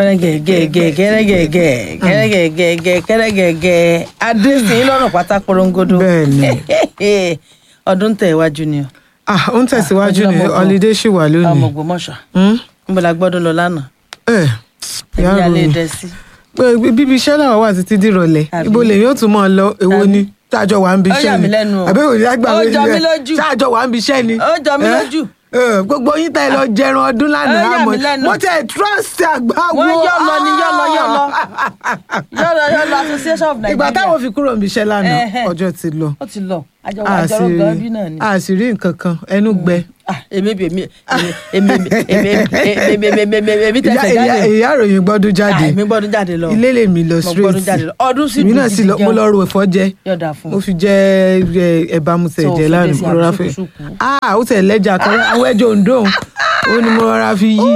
kẹrẹgẹgẹgẹ kẹrẹgẹgẹ kẹrẹgẹgẹgẹ kẹrẹgẹgẹ adéṣin lọ́nà pátá porongodo Bẹ́ẹ̀ni. ọdún tẹ̀ iwájú ni o ah ó ń tẹ̀síwájú ní ọmọ- holiday ṣì wà ọmọ lónìí. Ògbómọ̀ṣọ́ Hmm? níbo la gbọ́dọ̀ lọ lánàá ẹ ẹbí yàrá alẹ́ òun dẹ sí pé bíbí iṣẹ́ náà wà títí dìrọ̀lẹ́ Àbí? ibo lèyìn ó tún mọ̀ lọ èwo Àbí? ni táàjọ wà ń bi Ó iṣẹ́ yà ni mí lẹ́nu o. àbẹ́wò ní àgbà Ó jọ mí lójú. táàjọ wà ń bi iṣẹ́ ni. Ó jọ mí Eh? lójú. Eh, gbogbo yín tá ẹ lọ jẹran ọdún lánàá Ó yà mí àmọ́ lẹ́nu. mo tẹ trust àgbà wo. wọ́n yọ lọ ni yọ lọ yọ lọ yọ lọ yọ lọ association of ìgbà Nigeria táwọn fi kúrò níbi iṣẹ́ lánàá Ẹhẹ́. ọjọ́ ti lọ ó ti lọ àjọ a sì àjọrò gan bí náà ni. a sì rí nǹkan kan ẹnu gbẹ. Ah, èmi bí èmi èmi èmi èmi èmi èmi èmi èmi ìyá tẹsẹ̀ ìyá jáde ìyá ìròyìn gbọ́dún Ah, jáde èmi gbọ́dún jáde lọ ilé lèmi lọ Mo gbọ́dún jáde lọ. Ọdún sì èmi dùn náà sì gidi lọ mo gan. lọ ro ẹ̀fọ́ jẹ yọ̀dà fún mo fi jẹ ẹ, ẹ̀bà mu tẹ̀ So, jẹ fi lánàá dé sí mo rọra àbí fi ṣùkùṣùkù? ah ó tẹ̀ lẹ́jà kan àwọn ẹjọ́ òǹdó ó ní mo rọra fi yí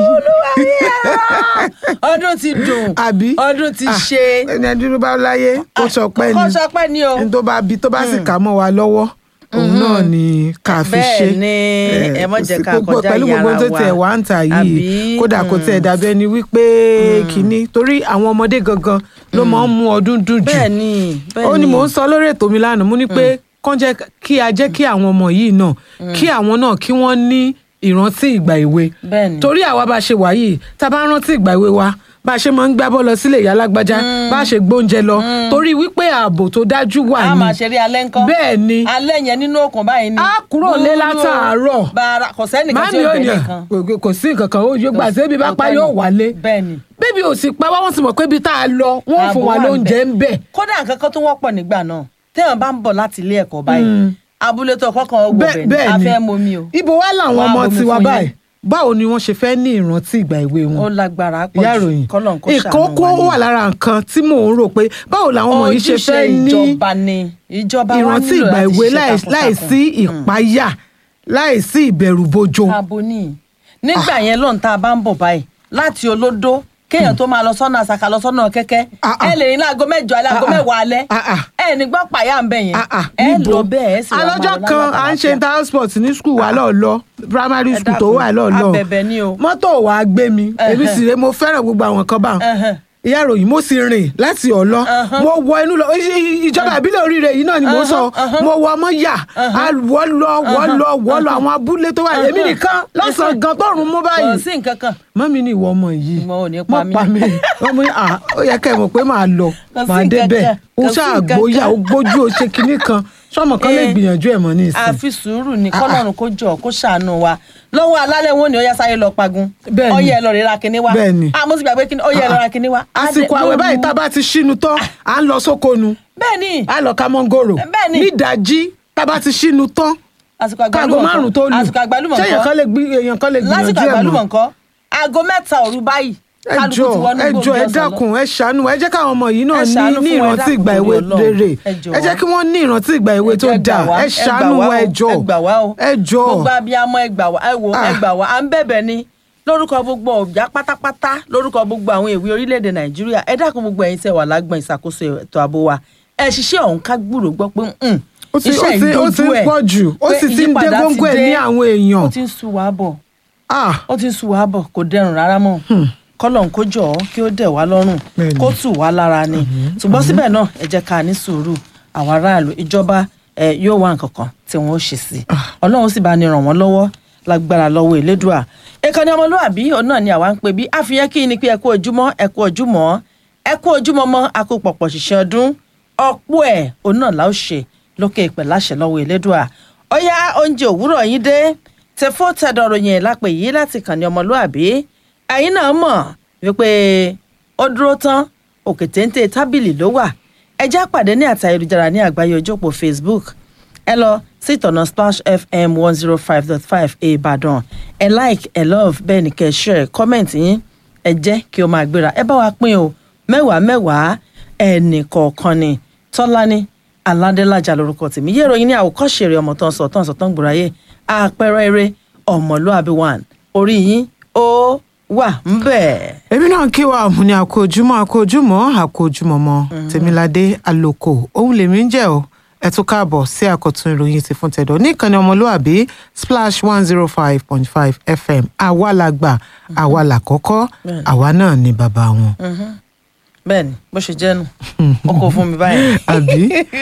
ọdún ti dùn àbí ọdún ti Ah, ṣe ẹni ẹdúró bá láyé kó sọpẹ́ kó ni sọpẹ́ ni o ẹni tó bá bi tó bá sì kà mọ́ wa lọ́wọ́ òun náà ni ká fi ṣe Bẹ́ẹ̀ ni, Eh, ẹ má kò jẹ́ sí ká gbogbo- kọjá pẹ̀lú gbogbo ìyára tó wa. tẹ̀ wá ń tà yìí Àbí? kódà kò tẹ̀ dàbí ẹni wípé kínní torí àwọn ọmọdé gangan ló máa ń mú ọdún dùn jù bẹ́ẹ̀ ni bẹ́ẹ̀ ó ní mò ń sọ lórí ètò mi lánàá mo ní pé kán jẹ́ kí a jẹ́ kí àwọn ọmọ yìí náà kí àwọn náà kí wọ́n ní ìrántí ìgbà èwe Bẹ́ẹ̀ ni. torí àwa bá ṣe wà yìí tá a bá rántí ìgbà èwe wa bá a ṣe máa ń gbá bọ́ lọ sílé ìyá alágbájá bá a ṣe gbóúnjẹ lọ torí wípé ààbò tó dájú wà a ní máa ṣeré alẹ́ ńkọ́ bẹ́ẹ̀ ni alẹ́ yẹn nínú òkun báyìí ni A kúrò lé Gbúrú látàárọ̀. bàrà kò sẹ́nìkan tí máàmì ó ò ní bẹ̀rẹ̀ à, kan kò- kò sí nǹkan kan ó yóò gbà sébi bá pa yóò wálé bẹ́ẹ̀ ni bébí ò sì pa wá wọ́n sì mọ̀ pé ibi tá a lọ wọ́n fún Ààbò wa wà lóúnjẹ ńbẹ̀. ń bẹ̀ kódà nǹkan kan tó wọ́pọ̀ nígbà náà téèyàn bá ń bọ̀ láti ilé ẹ̀kọ́ báyìí abúlé tó kọ́kàn ó Bẹ́ẹ̀- gbọ̀bẹ̀ ni a bẹ́ẹ̀ ni. fẹ́ momi o ibo wá làwọn Wọ́n á ọmọ bomi tiwa fún yín. báyìí báwo ni wọ́n ṣe fẹ́ ní ìrántí ìgbà èwe wọn ó lágbára pọ̀ ìyá jù ìròyìn kọ́lọ́n kó ṣàánú ìkókó wa ni. wà lára nǹkan tí mò ń rò pé báwo làwọn ọmọ yìí ṣe ojúṣe fẹ́ ní ìjọba ni ìjọba wa ìrántí nílò ìgbà láti èwe ṣe láì- takuntakun. láìsí ìpáyà láìsí ìbẹ̀rùbojo abo ní nígbà yẹn lọ́n tá a bá ń bọ̀ báyìí láti olódó kéèyàn tó máa lọ sọ́nà àṣàkà lọ sọ́nà kẹ́kẹ́ Ah, ah. ẹ lè ní láago mẹ́jọ alẹ́ aago Ah, ah. mẹ́wàá alẹ́ Ah, ah. ẹ ní gbọ́ pàyà ń bẹ̀ yẹn Ah, ah, ẹ níbo? lọ bẹ́ẹ̀ ẹ sì wá máa alọ́jọ́ lọ kan láyọ̀ à ń ṣe àtàlàáfíà. intersport ní skul wa lọ́ọ̀ lọ primary Ẹ school tó dákun, wà lọ́ọ̀ lọ abẹ̀bẹ̀ ni o. mọ́tò wàá gbé mi èmi sì rè mo fẹ́ràn gbogbo àwọn kan báwọn Ẹhẹ́n. ìyá ìròyìn mo sì rìn láti ọ̀lọ́ mo wọ inú lọ i- i- ìjọba ìbílẹ̀ oríire yìí náà ni mo sọ mo wọ ọmọ yà á wọ́ lọ wọ́ lọ wọ́ lọ àwọn abúlé tó wà èmi nìkan lọ́sàn-án gan tọrùn mú kò báyìí sí nǹkan kan mọ́mí ni ìwọ ọmọ yìí Ìwọ ò ní pa mọ́ mí. pa mí wọ́n mú à ó yẹ kẹ́ ẹ mọ̀ pé màá lọ Kò sí màá nǹkan débẹ̀ kan, ó kò sí ṣáà nǹkan gbóyà kan. ó gbójú ó ṣe kinní kan sọmọ kan lè Eh, gbìyànjú ẹ̀ mọ́ ní ìsìn àfi sùúrù ní kọ́lọ́run kó jọ kó ṣàánú wa lọ́wọ́ alálẹ̀ wọn ni ó yá sáyé lọ pagun Bẹ́ẹ̀ ni. ọyẹ ẹ lọ rẹ ra kinní wa Bẹ́ẹ̀ ni. ah mo ti gbàgbé kinní ọyẹ ẹ lọ ra kinní wa. àsìkò àwẹ̀ báyìí tá a bá ti ṣínu tán à ń lọ sóko nu bẹ́ẹ̀ ni à ń lọ ká mọ́ngòrò Bẹ́ẹ̀ ni. nídàájí tá a bá ti ṣínu tán àsìkò kágo àgbálùmọ̀ márùn tó lù àsìkò àgbálùmọ̀ ṣé èèyàn kan nǹkan lè gbé èèyàn kan lè lásìkò gbìyànjú ẹ̀ àgbálùmọ̀ mọ́ nǹkan aago mẹ́ta òru báyìí ẹ kálukú jọ ti wọnú ẹ jọ gbòǹgbò ẹ ọ̀sán lọ. dákun ẹ ṣàánú ẹ jẹ́ káwọn ọmọ yìí náà Ẹ ní ṣàánú ní fún wa, ẹ ìrántí dákun ìgbà torí èwe Ọlọ́run. rere Ẹ jọ̀ọ́. ẹ jẹ́ kí wọ́n ní ìrántí ìgbà èwe tó Ẹ gbà dáa wá, ẹ gbà ṣàánú wá wa o, ẹ jọ ẹ gbà wá o ẹ jọ gbogbo abiyamọ ẹ gbà wá ẹ wò ẹ Ah. gbà wá à ń bẹ̀bẹ̀ ni lórúkọ gbogbo ọ̀já pátápátá lórúkọ gbogbo àwọn èwe orílẹ̀-èdè nàìjíríà ẹ dákun gbogbo ẹ̀yin tẹ́ wà lágbọ̀n ìṣàkóso ètò ààbò wa ẹ ṣiṣẹ́ ọ̀hún ká gbúrò gbọ́ pé mm, ó ti ó iṣẹ́ ti ó ti ìdojú ń ẹ̀ pọ̀ jù ó pé sì ti ń dé ìyípadà góńgó ẹ̀ dé. ní àwọn èèyàn ó ti ń sú wa bọ̀ ah ó ti ń sú wa bọ̀ kò dẹrùn rárá mọ́ kọ́lọ́n kó jọ̀ ọ́ kí ó dẹ̀ wá lọ́rùn Bẹ́ẹ̀ni. kó tù wá lára ni ṣùgbọ́n síbẹ̀ náà ẹ jẹ́ ká ní sùúrù àwọn aráàlú ìjọba ẹ yóò wá nǹkan kan tí wọ́n ó ṣe sí ọlọ́run sì bá ní ràn wọ́n lọ́wọ́ lágbára lọ́wọ́ elédùà ìkànnì ọmọlúwàbí òun náà ni àwa ń pè bí àfihàn kí ni pé ẹ kú ojúmọ́ ẹ kú ojúmọ́ ẹ kú ojúmọ́ mọ́ a kú pọ̀pọ̀ ṣiṣẹ́ ọdún ọ̀pọ̀ ẹ̀ òun náà la ó ṣe lókè ìpè láṣẹ lọ́wọ́ elédùà ọ̀yá oúnjẹ òwúrọ̀ yín dé tẹfó tẹdọ̀rọ̀ yẹn lápè yìí láti kàn ní ọmọlúàbí ẹ̀yin náà mọ̀ wípé ó dúró tán òkè téńté tábìlì ló wà ẹ já pàdé ní àti ayélujára ní àgbáyé ojópò facebook ẹ lọ sí ìtọ̀nà splash fm one zero five dot five ìbàdàn ẹ like ẹ love bẹ́ẹ̀ ni kẹ́ ẹ share comment yín ẹ jẹ́ kí o máa gbéra ẹ bá wa pín o mẹ́wàá mẹ́wàá ẹnì kọ̀ọ̀kan ni tọ́lání aládélájà lórúkọ tèmi yé ìròyìn ní àwòkọ́ṣe rẹ̀ ọmọ tó ń sọ tó ń sọ tó ń gbòòráyè àpẹẹrẹ eré ọmọlúàbí one orí yín ó wà ń bẹ̀. èmi náà kí wa ọ̀hún ni àkójúmọ́ àkójúmọ́ àkójúmọ́ mọ́ tèmiládé àlòkò òun lèmi ń jẹ́ o ẹ tún káàbọ̀ sí àkọ́tún ìròyìn ti fún tẹ̀dọ̀ ní ìkànnì ọmọlúàbí splash one zero five point five fm àwa la gbà àwa là kọ́kọ́ àwa náà ni bàbá wọn. bẹ́ẹ̀ ni bó ṣe jẹ́ nù ó kò fún mi báyìí. àbí.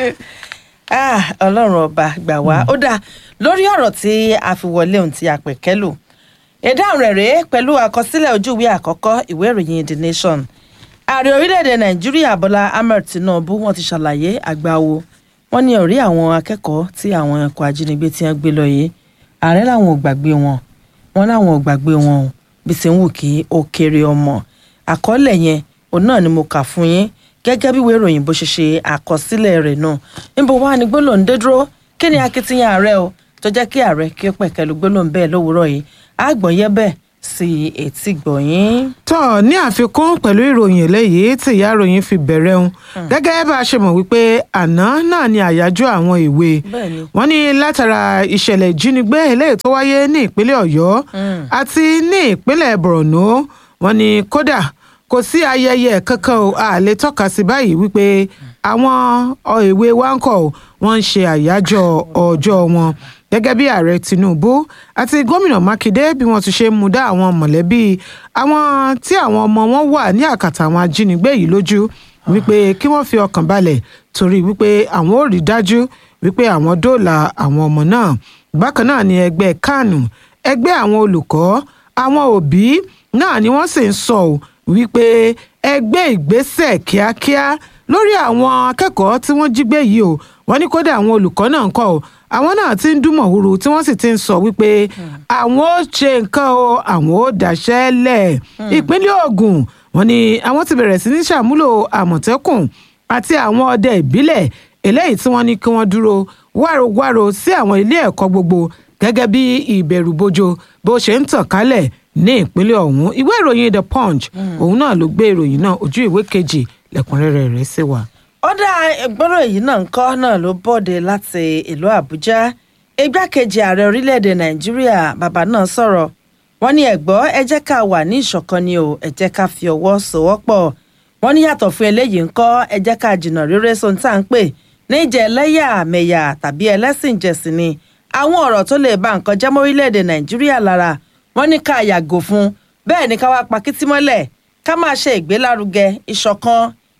Ah, ọlọ́run ọba gbà wá ó dáa lórí ọ̀rọ̀ tí a fi wọlé ohun tí a pè kẹ́lò ìdáhùn rẹ̀ rèé pẹ̀lú àkọsílẹ̀ ojú ìwé àkọ́kọ́ ìwé ìròyìn the nation ààrẹ orílẹ̀-èdè nàìjíríà bọ́lá ahmed tinubu wọ́n ti ṣàlàyé àgbáwo wọ́n ní ọ̀rí àwọn akẹ́kọ̀ọ́ tí àwọn ẹ̀kọ́ ajínigbé ti ń gbé lọ yìí ààrẹ làwọn ò gbàgbé wọn wọn làwọn ò gbàgbé wọn o bí ti ń wù kí ó kéré ọmọ àkọọ́lẹ̀ yẹn òun náà ni mo kà fún yín gẹ́gẹ́ bí ìwé ìròyìn bó ṣe ṣe àkọsílẹ̀ rẹ̀ náà níbo wá ní gbólóhùn dé dúró kí ni akitiyan ààrẹ o tó jẹ́ kí ààrẹ kí ó pẹ̀kẹ́lu gbólóhùn bẹ́ẹ̀ lówùúrọ̀ yìí àgbọ̀nyẹ́ bẹ́ẹ̀ sí etí gbọ̀nyìn. tọ́ ní àfikún pẹ̀lú ìròyìn eléyìí tí ìyá ìròyìn fi bẹ̀rẹ̀ ń gẹ́gẹ́ bá a ṣe mọ̀ wípé àná náà ni àyájọ́ àwọn èwe Bẹ́ẹ̀ni. wọ́n ní látara ìṣẹ̀lẹ̀ ìjínigbé eléyìí tó wáyé ní ìpínlẹ̀ ọ̀yọ́ àti ní ìpínlẹ̀ borno wọ́n ní kódà kò sí ayẹyẹ kankan o a lè tọ́ka sí báyìí wípé àwọn ọ, èwe wa ń kọ́ wọ́n ń ṣe àyájọ́ ọjọ́ wọn gẹ́gẹ́ bí ààrẹ tinubu àti gómìnà mákindé bí wọ́n ti ṣe ń mú dá àwọn mọ̀lẹ́bí àwọn tí àwọn ọmọ wọn wà ní àkàtà àwọn ajínigbé yìí lójú wípé kí wọ́n fi ọkàn balẹ̀ torí wípé àwọn ò rí dájú wípé àwọn dóòlà àwọn ọmọ náà bákan náà ni ẹgbẹ́ kánù ẹgbẹ́ àwọn olùkọ́ àwọn òbí náà ni wọ́n sì ń sọ ọ́ wípé ẹgbẹ́ ìgbésẹ̀ kíákíá lórí àwọn akẹ́kọ̀ọ́ tí wọ́n jí gbé yìí o wọ́n ní kódà àwọn olùkọ́ náà ń kọ́ o àwọn náà ti ń dúnmọ̀ huru tí wọ́n sì ti ń sọ wípé àwọn ó ṣe nǹkan o àwọn ó dáṣẹ́ lẹ̀ ìpínlẹ̀ Ògùn wọ́n ní àwọn ti bẹ̀rẹ̀ sí ní ṣàmúlò àmọ̀tẹ́kùn àti àwọn ọdẹ ìbílẹ̀ eléyìí tí wọ́n ní kí wọ́n dúró wárowáro sí àwọn ilé ẹ̀kọ́ gbogbo gẹ́gẹ́ bí ìbẹ̀rùbojo bó ṣe ń tàn kálẹ̀ ní ìpínlẹ̀ ọ̀hún ìwé ìròyìn the punch òun náà ló gbé ìròyìn náà ojú ìwé kejì lẹ́kùnrẹ́rẹ́ rẹ̀ sí wa. ọ̀dà ìgbọ́rọ̀ èyí náà ń kọ́ náà ló bọ́de láti ìlú àbújá igbákejì ààrẹ orílẹ̀-èdè nàìjíríà bàbá náà sọ̀rọ̀ wọ́n ní ẹ̀gbọ́ ẹ jẹ́ ká wà ní ìṣọ̀kan ni o ẹ jẹ́ ká fi ọwọ́ sowọ́pọ̀ wọ́n ní yàtọ̀ fún eléyìí ń kọ́ ẹ jẹ́ ká jìnnà rere sóhun tá à ń pè ní ìjẹ́ ẹlẹ́yàmẹ̀yà tàbí ẹlẹ́sìnjẹsìn ni àwọn ọ̀rọ̀ tó lè ba nǹkan jẹ́ mọ́ orílẹ̀-èdè nàìjíríà lára wọ́n ní ká yàgò fún bẹ́ẹ̀ ni ká wá pa kítí mọ́lẹ̀ ká máa ṣe ìgbélárugẹ ìṣọ̀kan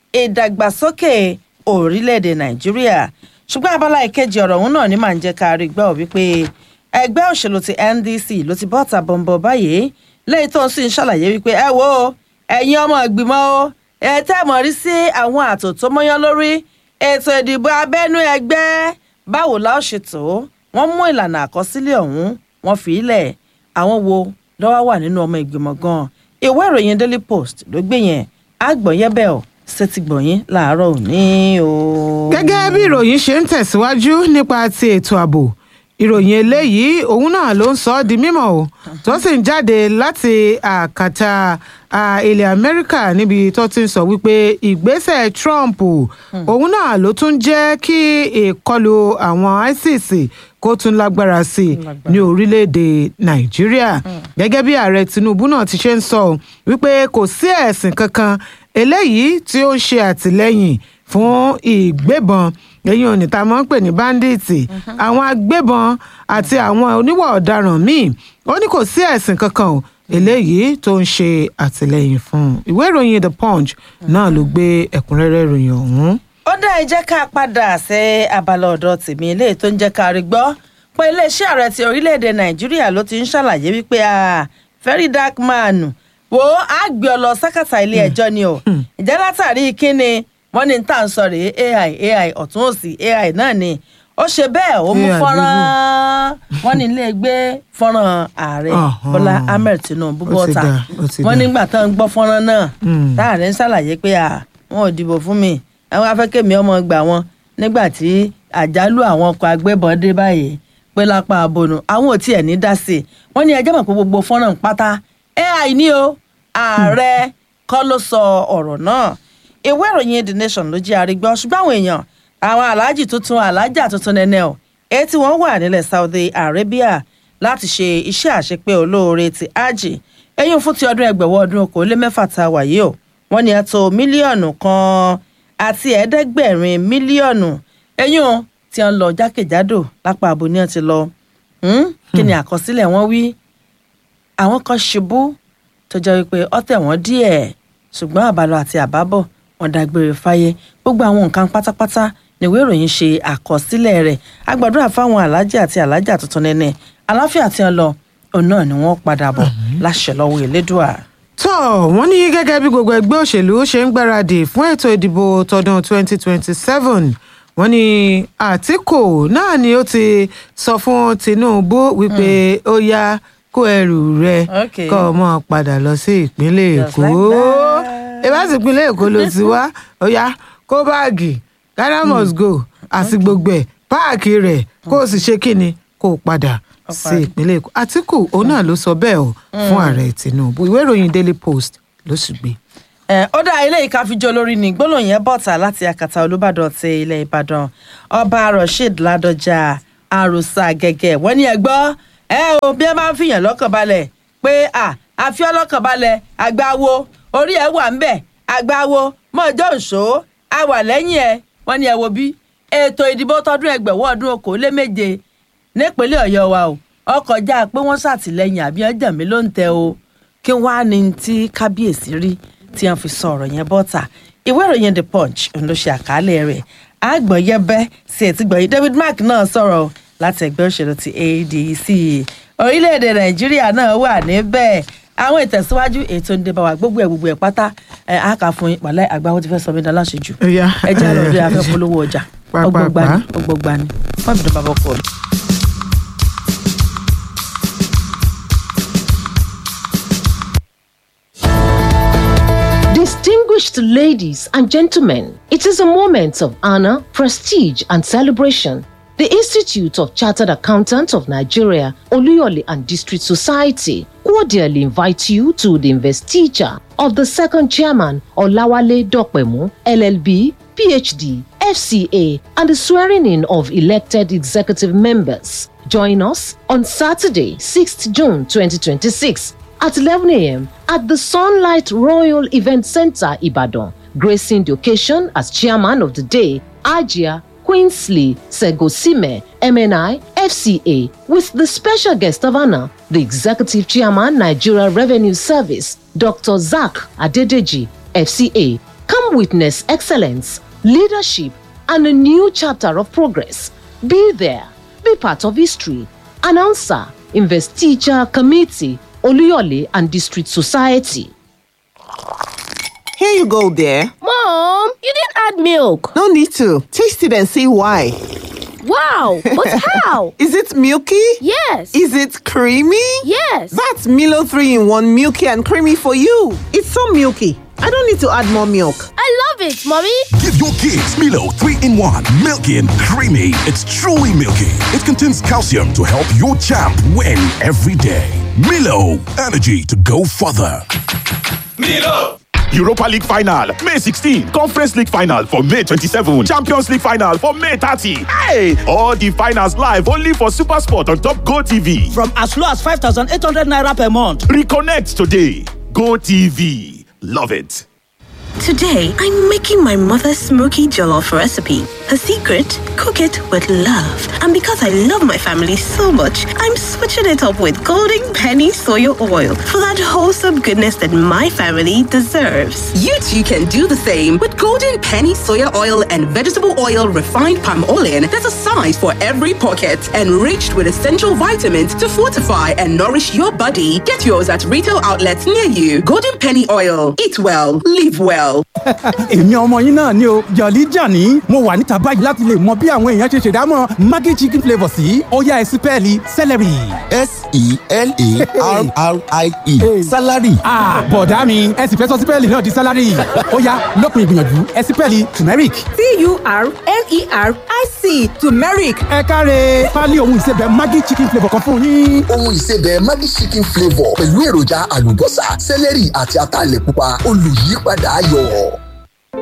ìdàgbàsókè orílẹ̀-èdè nàìjíríà ṣùgbọ́n abala ìkejì ọ̀rọ̀ ọ̀hún náà ní màá ń jẹ́ ká rí gbọ́ wípé ẹgbẹ́ òṣèlú ti NDC ló ti bọ́ta bọ̀m̀bọ̀ báyìí lẹ́yìn tó ń sì ń ṣàlàyé wípé ẹ wo ẹ̀yin ọmọ ìgbìmọ̀ o ẹ tẹ́ mọ̀ rí sí àwọn àtò tó mọ́yán lórí ètò ìdìbò abẹ́nú ẹgbẹ́ báwo la ó ṣe tó wọ́n mú ìlànà àkọsílẹ̀ ọ̀hún wọ́n fi í lẹ̀ àwọn wo lọ́wọ́ wà nínú ọmọ ìgbìmọ̀ gan-an ìwé ìròyìn Daily Post ló gbé yẹn àgbọ̀nyẹ́bẹ̀ ọ̀ ṣètìgbọ̀nyín làárọ̀ òní o. gẹ́gẹ́ bí ìròyìn ṣe ń tẹ̀síwájú nípa ti ètò ààbò ìròyìn eléyìí òun náà ló ń sọ ọ́ di mímọ̀ o tó sì ń jáde láti àkàtà à, ilẹ̀ amẹ́ríkà níbi tó ti ń sọ wípé ìgbésẹ̀ trump òun náà ló tún jẹ́ kí ìkọlù àwọn isis kó tún lágbára sí i ní orílẹ̀-èdè nàìjíríà gẹ́gẹ́ bí ààrẹ tinubu náà ti ṣe ń sọ ọ́ wípé kò sí ẹ̀sìn kankan eléyìí tí ó ń ṣe àtìlẹ́yìn fún ìgbébọn lẹ́yìn òní tá a máa ń pè ní báńdíìtì àwọn agbébọn àti àwọn oníwà ọ̀daràn míì ó ní kò sí ẹ̀sìn kankan o eléyìí tó ń ṣe àtìlẹ́yìn fún un ìwé ìròyìn the punch náà ló gbé ẹ̀kúnrẹ́rẹ́ ìròyìn ọ̀hún. ó dá ẹ jẹ́ ká padà sí abala ọ̀dọ̀ tèmi eléyìí tó ń jẹ́ ká rí gbọ́ pé iléeṣẹ́ ààrẹ ti orílẹ̀-èdè nàìjíríà ló ti ń ṣàlàyé wípé ah, very dark man wo á gbé ọ lọ sákàtà ilé ẹjọ́ ni o ìjẹ́ látàrí kíni wọ́n ní tá à ń sọ rèé ai ai ọ̀tún òsì ai náà ni ó ṣe bẹ́ẹ̀ ó mú AI fọ́nrán wọ́n ní ilé gbé fọ́nrán ààrẹ Ọ̀hún. bọ́lá ahmed tinubu Ó ti bọ́ta dà, ó ti wọ́n dà. nígbà tó ń gbọ́ fọ́nrán náà Mm. táàrẹ ń ṣàlàyé pé à wọn ò dìbò fún mi àwọn afẹ́kẹ́mi ọmọ gbà wọn nígbà tí àjálù àwọn ọkọ̀ agbébọn dé báyìí pé lápá abonu àwọn ò tiẹ̀ ní dá sí i wọ́n ní ẹjẹ́ mọ̀ pé gbogbo fọ́nrán pátá ai ní o ààrẹ kọ́ ló sọ ọ̀rọ̀ náà ìwé ìròyìn the nation ló jẹ́ àrígbọ́ ṣùgbọ́n àwọn èèyàn àwọn aláàjì tuntun alájà tuntun nẹ́nẹ́ o èyí tí wọ́n wà nílẹ̀ Saudi Arabia láti ṣe iṣẹ́ àṣepé olóore ti hajj ẹ̀yìn fún ti ọdún ẹgbẹ̀wọ́ ọdún okòólémẹ́fà tá a wà yìí o wọ́n ní ẹ̀tọ́ mílíọ̀nù kan àti ẹ̀ẹ́dẹ́gbẹ̀rin mílíọ̀nù ẹ̀yìn tí wọ́n lọ jákèjádò lápá àbò ní wọ́n ti lọ Hmm? kí ni àkọsílẹ̀ wọn wí àwọn kan ṣubú tó jẹ́ wípé ọ̀tẹ̀ wọn díẹ̀ ṣùgbọ́n àbálọ àti àbábọ̀ wọn dágbére fáyé gbogbo àwọn nǹkan pátápátá níwé ìròyìn ṣe àkọsílẹ̀ rẹ̀ agbàdúrà fáwọn alájà àti alájà tuntun nẹ́nẹ́ aláfíà tí wọ́n lọ òun náà ni wọ́n padà bọ̀ láṣẹ lọ́wọ́ elédùà. tó wọ́n ní gẹ́gẹ́ bí gbogbo ẹgbẹ́ òṣèlú ṣe ń gbáradì fún ètò ìdìbò tọdún 2027 wọ́n ní àtìkù náà ni ó ti sọ fún tinubu wípé ó yá kó ẹrù rẹ Okay. kó o mọ̀ padà lọ sí ìpínlẹ̀ Just èkó like that. ìbáṣe ìpínlẹ̀ èkó ló ti wá ó yá kó báàgì ghana must go àti gbogbo ẹ̀ páàkì rẹ̀ kó o sì ṣe kíni kó o padà sí parí. ìpínlẹ̀ èkó àtìkù òun náà ló sọ bẹ́ẹ̀ o fún ààrẹ tinubu ìwé ìròyìn daily post ló sì gbé. ẹ ó dá ilé ìkáfíjọ lórí ní gbólóhùn yẹn bọ̀tà láti akata olùbàdàn ti ilẹ̀ ìbàdàn ọba rasheed ládọjà àròsà gẹ́gẹ́ wọ́n ní ẹgbọ́ ẹ o bí ẹ máa ń fìyàn lọ́kàn balẹ̀ pé à àfi ọlọ́kàn balẹ̀ àgbáwo orí ẹ wà ń bẹ̀ àgbáwo mọ́jọ́ òṣó a wà lẹ́yìn ẹ wọ́n ní ẹ wo bí ètò ìdìbò tọdún ẹgbẹ̀wọ́ ọdún okòóléméje nípínlẹ̀ ọ̀yọ́ wa o ọkọ̀ já pé wọ́n ṣàtìlẹ́yìn àbí ọjà mi ló ń tẹ o kí wàá ní tí kábíyèsí rí tí wọ́n fi sọ ọ̀rọ̀ yẹn bọ́ta ìwé ìròyìn the punch ń ló ṣe àkàálẹ̀ rẹ̀ àgbọ̀nyẹ́bẹ́ sí ẹ̀tí gbọ̀nyìn david mark náà sọ̀rọ̀ láti ẹgbẹ́ òṣèlú ti adc orílẹ̀-èdè nàìjíríà náà wà níbẹ̀ àwọn ìtẹ̀síwájú ètò ìdìbò wa gbogbo ẹ̀ gbogbo ẹ̀ pátá ẹ̀ á kà fún yín pàlẹ́ àgbáwọ́ ti fẹ́ sọ mí dá láṣejù Ó yá. ẹ jẹ́ àlọ́ rí afẹ́ polówó ọjà Pàápàá. ọgbọgbani ọgbọgbani wọ́n fi dùn bàbá ọkọ mi. Distinguished ladies and gentlemen, it is a moment of honor, prestige, and celebration. The Institute of Chartered Accountants of Nigeria, Oluyole and District Society cordially invite you to the investiture of the second chairman, Olawale Dokpemu, LLB, PhD, FCA, and the swearing in of elected executive members. Join us on Saturday, 6th June 2026 at 11 a.m. at the Sunlight Royal Event Center, Ibadan, gracing the occasion as chairman of the day, Ajia Queensley Segosime, MNI, FCA, with the special guest of honor, the executive chairman, Nigeria Revenue Service, Dr. Zach Adedeji, FCA. Come witness excellence, leadership, and a new chapter of progress. Be there, be part of history. Announcer, Investiture Committee, Oluyole and District Society. Here you go, dear. Mom, you didn't add milk. No need to. Taste it and see why. Wow, but how? Is it milky? Yes. Is it creamy? yes. That's Milo 3 in 1 milky and creamy for you. It's so milky. I don't need to add more milk. I love it, Mommy. Give your kids Milo 3 in 1. Milky and creamy. It's truly milky. It contains calcium to help your champ win every day. Milo, energy to go further. Milo. Europa League final, May 16. Conference League final for May 27. Champions League final for May 30. Hey! All the finals live only for Super Sport on Top Go TV. from as low as 5,800 naira per month. Reconnect today. Go TV. Love it. Today, I'm making my mother's smoky jollof recipe. Her secret? Cook it with love. And because I love my family so much, I'm switching it up with Golden Penny Soya Oil for that wholesome goodness that my family deserves. You too can do the same with golden penny soya oil and vegetable oil refined palm oil that's a size for every pocket, enriched with essential vitamins to fortify and nourish your body. Get yours at retail outlets near you. Golden penny oil. Eat well, live well. èmi ọmọ yín náà ni o jọ̀lí jàní mo wà níta báyìí láti lè mọ bí àwọn èèyàn ṣe ṣèdámọ̀ maggi chicken flavour sí ọ̀yá ẹ̀sìn pẹ́ẹ́lí celery. s-e-l-a-r-r-i-e salary. Ah, bọ̀dá mi ẹ sì fẹ́ sọ sípẹ́ẹ̀lì náà di sálárì ọ̀yá lópin ìgbìyànjú ẹ̀sìn pẹ́ẹ́lì turmeric. t-u-r-m-e-r-i-c turmeric ẹ káre pálí ohun ìsebẹ̀ maggi chicken flavour kan fún yín. ohun ìsebẹ̀ maggi chicken flavour pẹ̀lú èròjà àlùbọ́sà sẹ́lẹ̀rì àti ataalẹ̀ pupa olùyípadà ayọ̀.